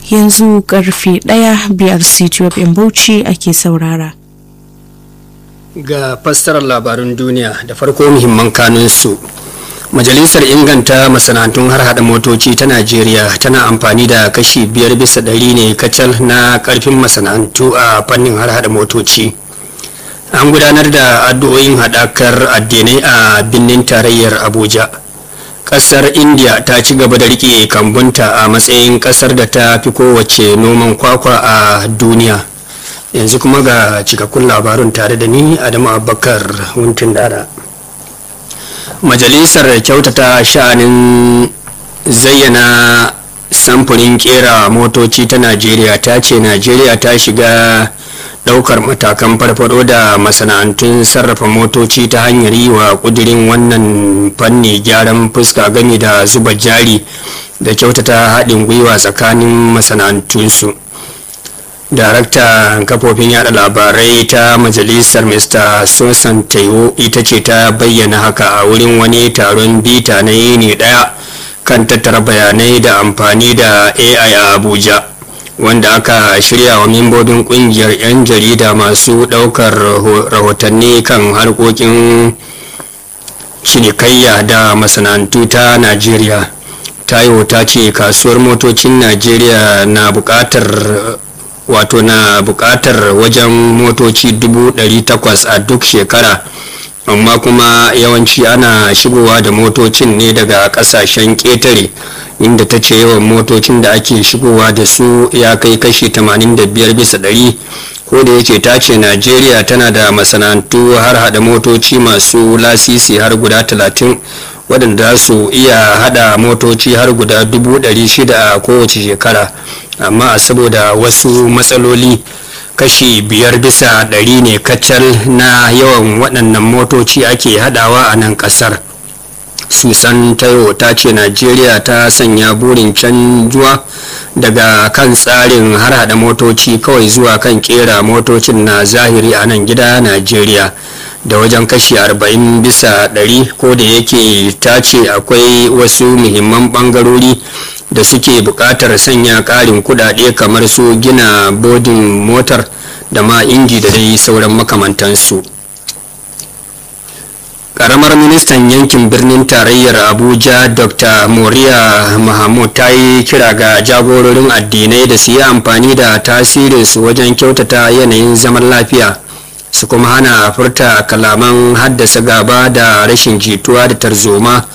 yanzu karfe ɗaya biyar ctfm bauchi ake saurara ga fassarar labarun duniya da farko muhimman kanunsu majalisar inganta masana'antun har hada motoci ta najeriya tana amfani da kashi biyar bisa ɗari ne kacal na karfin masana'antu a fannin har hada motoci an gudanar da addu'o'in haɗakar addinai a birnin tarayyar abuja ƙasar india ta ci gaba da riƙe kambunta a matsayin ƙasar da ta fi kowace noman kwakwa a duniya yanzu kuma ga cikakkun labarun tare da ni adamu abubakar wuntun dada majalisar kyautata sha'anin zayyana samfurin kera motoci ta najeriya ta ce najeriya ta shiga daukar matakan farfado da masana'antun sarrafa motoci ta hanyar yi wa kudirin wannan fanni gyaran fuska gami da zuba jari da kyautata haɗin gwiwa tsakanin masana'antunsu darakta kafofin yada labarai ta majalisar mr sosan taiwo ita ce ta bayyana haka a wurin wani taron bita na yini daya kan tattara bayanai da amfani da ai a abuja wanda aka shirya wa membobin kungiyar 'yan jarida masu daukar rahotanni kan harkokin cinikayya da masana'antu ta najeriya tayo ta ce kasuwar motocin najeriya na bukatar wato na bukatar wajen motoci 800 a duk shekara amma kuma yawanci ana shigowa da motocin ne daga kasashen ƙetare inda ta ce yawan motocin da ake shigowa da su ya kai kashi 85 bisa ɗari ko da yake ta ce najeriya tana da masana'antu har hada motoci masu lasisi har guda 30 waɗanda su iya hada motoci har guda 600 a kowace shekara amma saboda wasu matsaloli kashi biyar bisa ɗari ne kacal na yawan waɗannan motoci ake hadawa a nan ƙasar susan tayo ta ce najeriya ta sanya burin canjuwa daga kan tsarin har hada motoci kawai zuwa kan kera motocin na zahiri a nan gida najeriya da wajen kashi 40 bisa 100 ko da yake ta ce akwai wasu muhimman bangarori da suke buƙatar sanya ƙarin kudade kamar su gina bodin motar da ma inji da dai sauran makamantansu karamar ministan yankin birnin tarayyar abuja dr moriya mahmud ta yi kira ga jagororin addinai da su yi amfani da tasirinsu wajen kyautata yanayin zaman lafiya su kuma hana furta kalaman haddasa gaba da rashin jituwa da tarzoma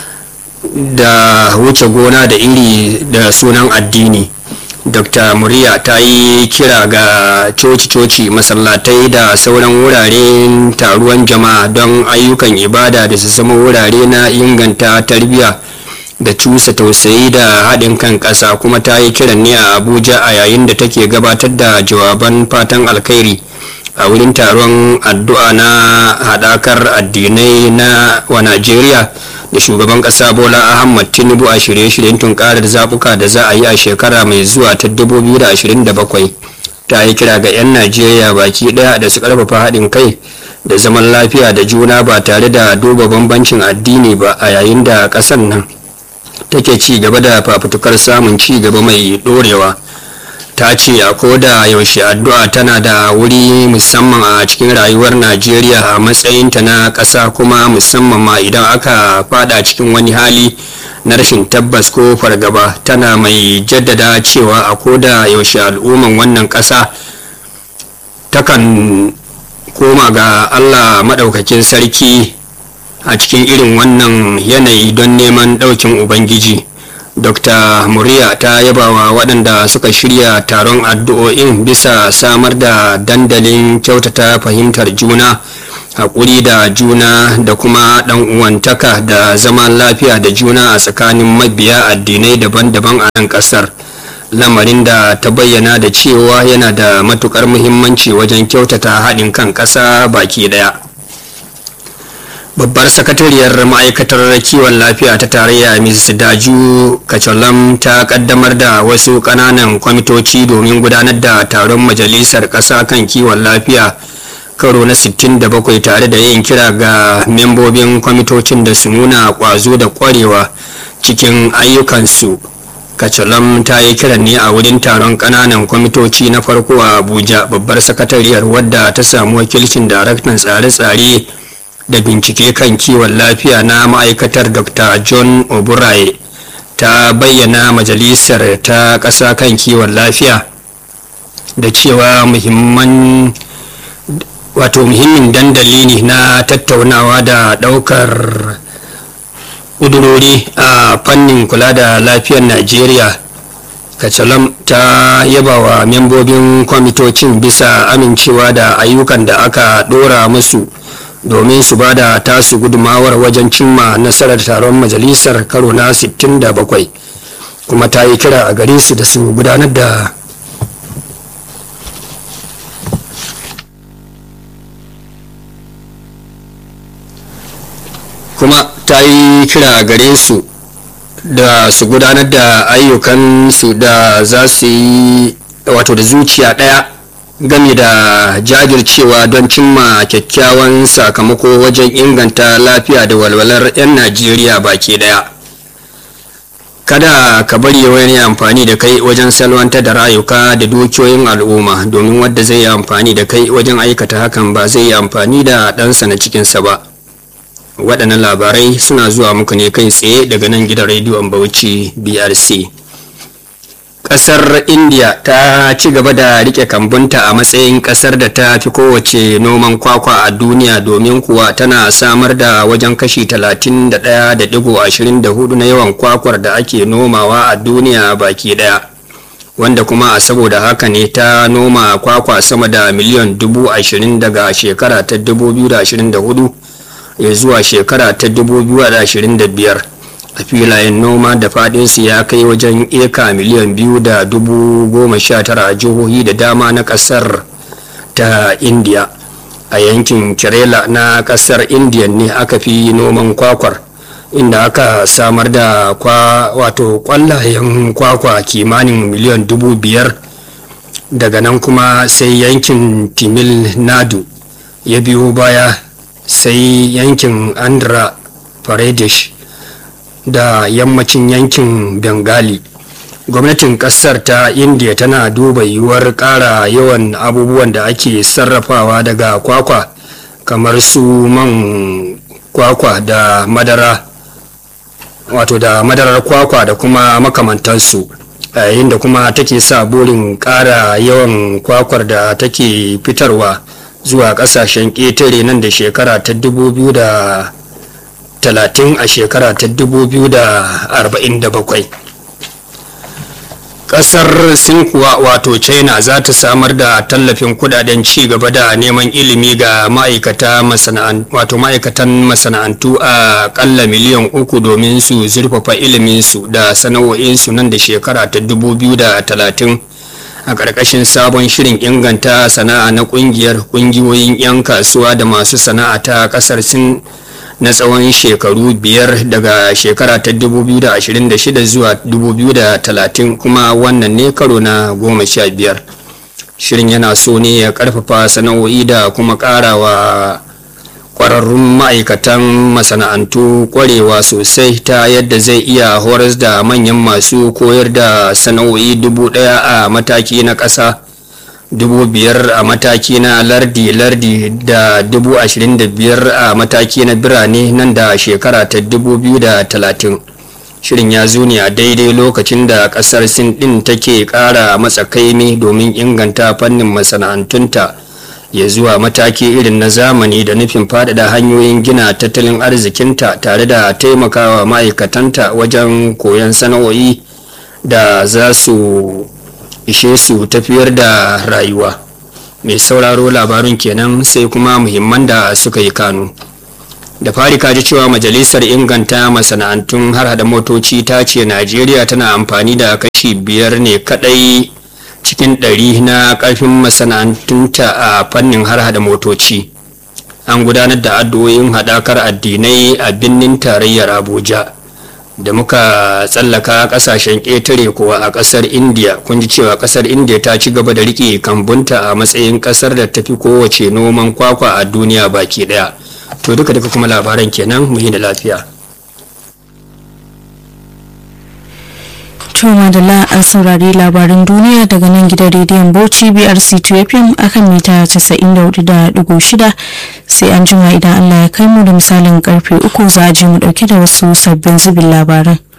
da wuce gona da iri da sunan addini dr muriya ta yi kira ga coci-coci masallatai da sauran wuraren taruwan jama'a don ayyukan ibada da su zama wurare na inganta tarbiyya da cusa tausayi da haɗin kan ƙasa kuma ta yi kiran ne a abuja a yayin da take gabatar da jawaban fatan alkhairi a wurin taron addu'a na haɗakar addinai na wa najeriya da shugaban kasa bola ahmad tinubu a shirye-shiryen tunkarar zabuka da za a yi a shekara mai zuwa ta 2027 ta yi kira ga 'yan najeriya baki daya da su karfafa haɗin kai da zaman lafiya da juna ba tare da duba bambancin addini ba a yayin da ƙasar nan take ci gaba da fafutukar samun ci gaba mai ɗorewa ta ce a koda yaushe addu'a tana da wuri musamman a cikin rayuwar najeriya a matsayinta na ƙasa kuma musamman ma idan aka fada cikin wani hali na rashin tabbas ko fargaba tana mai jaddada cewa a koda yaushe al'umman wannan ƙasa takan koma ga allah maɗaukakin sarki a cikin irin wannan yanayi don neman ɗaukin ubangiji dr muriya ta yabawa waɗanda suka shirya taron addu'o'in bisa samar da dandalin kyautata fahimtar juna haƙuri da juna da kuma ɗan uwantaka da zaman lafiya da juna a tsakanin mabiya addinai daban-daban a nan ƙasar lamarin da ta bayyana da cewa yana da matuƙar muhimmanci wajen kyautata haɗin kan ƙasa baki ɗaya babbar sakatariyar ma'aikatar kiwon lafiya ta tarayya ms daju kacholam ta kaddamar da wasu kananan kwamitoci domin gudanar da taron majalisar ƙasa kan kiwon lafiya karo na 67 tare da yin kira ga membobin kwamitocin da su nuna ƙwazo da ƙwarewa cikin ayyukansu kacalam ta yi kiran ne a wurin taron kananan kwamitoci na farko a abuja babbar sakatariyar wadda ta samu wakilcin daraktan tsare-tsare da bincike kan kiwon lafiya na ma'aikatar dr john oburaye ta bayyana majalisar ta ƙasa kan kiwon lafiya da cewa muhimman wato muhimmin dandali ne na tattaunawa da ɗaukar ƙudurori a fannin kula da lafiyar najeriya kacalam ta yaba wa membobin kwamitocin bisa amincewa da ayyukan da aka ɗora musu domin su ba da tasu gudumawar wajen cimma nasarar taron majalisar karo na 67 kuma ta yi kira a gare su da su gudanar da kuma ta yi kira a gare su da su gudanar da ayyukansu da za su yi wato da zuciya ɗaya game da jajircewa don cimma kyakkyawan sakamako wajen inganta lafiya da walwalar 'yan najeriya baki daya kada ka bari wani amfani da kai wajen salwanta da rayuka da dukiyoyin al'umma domin wadda zai yi amfani da kai wajen aikata hakan ba zai yi amfani da ɗansa na cikinsa ba waɗannan labarai suna zuwa muku ne kai tsaye daga nan gidan rediyon bauchi brc ƙasar india ta ci gaba da rike kambunta a matsayin ƙasar da ta fi kowace noman kwakwa a duniya domin kuwa tana samar da wajen kashi 31.24 na yawan kwakwar da ake nomawa a duniya baki daya wanda kuma a saboda haka ne ta noma kwakwa sama da miliyan 20 daga shekara ta 2024 ya zuwa shekara ta 2025 a filayen noma da fadinsu ya kai wajen eka miliyan biyu da dubu goma sha tara a jihohi da dama na kasar ta india a yankin kerala na kasar india ne aka fi noman kwakwar inda aka samar da kwa wato kwallayen kwakwa kimanin miliyan dubu biyar daga nan kuma sai yankin timil nadu ya biyo baya sai yankin andhra pradesh da yammacin yankin bengali gwamnatin kasar ta india tana duba yiwuwar ƙara yawan abubuwan da ake sarrafawa daga kwakwa kamar su man kwakwa da madara wato da madarar kwakwa da kuma makamantansu yayin da kuma take sa burin ƙara yawan kwakwar da take fitarwa zuwa ƙasashen ƙetare nan da shekara ta 2000 talatin a shekara ta dubu biyu da arba'in da bakwai ƙasar sin kuwa wato china za ta samar da tallafin kudaden ci gaba da neman ilimi ga ma'aikata wato ma'aikatan masana'antu a ƙalla miliyan uku domin su zurfafa iliminsu da sana'o'insu nan da shekara ta dubu biyu da talatin a ƙarƙashin sabon shirin inganta sana'a na ƙungiyar ƙungiyoyin 'yan kasuwa da masu sana'a ta ƙasar sin na tsawon shekaru biyar daga shekara ta 2026 zuwa 2030 kuma wannan ne karo na goma sha biyar shirin yana so ne ya karfafa sana'o'i da kuma karawa kwararrun ma'aikatan masana'antu kwarewa sosai ta yadda zai iya horas da manyan masu koyar da sana'o'i dubu daya a mataki na ƙasa dubu biyar a mataki na lardi-lardi da dubu ashirin da biyar a mataki na birane nan da shekara ta dubu biyu da talatin shirin ya zo ne a daidai lokacin da kasar sin din take kara matsakaimi domin inganta fannin masana'antunta ya zuwa mataki irin na zamani da nufin faɗaɗa hanyoyin gina tattalin arzikinta tare da taimakawa ma'aikatanta wajen koyon sana'o'i da za su ishe su tafiyar da rayuwa mai sauraro labarin kenan sai kuma muhimman da suka yi kanu da fari kaji cewa majalisar inganta masana'antun har hada motoci ta ce najeriya tana amfani da kashi biyar ne kadai cikin ɗari na ƙarfin masana'antunta a fannin har hada motoci an gudanar da addu'o'in haɗakar addinai a birnin tarayyar abuja da muka tsallaka kasashen ƙetare kuwa a ƙasar india kun ji cewa ƙasar india ta ci gaba da riƙe kambunta a matsayin ƙasar da tafi kowace noman kwakwa a duniya baki ɗaya to duka duka kuma labaran kenan mu yi da lafiya To madalla an saurari labarin duniya daga nan gidan rediyon Bauchi BRC 2 FM akan mita 94.6 sai an jima idan Allah ya kai mu da misalin karfe uku za a je mu dauke da wasu sabbin zubin labaran.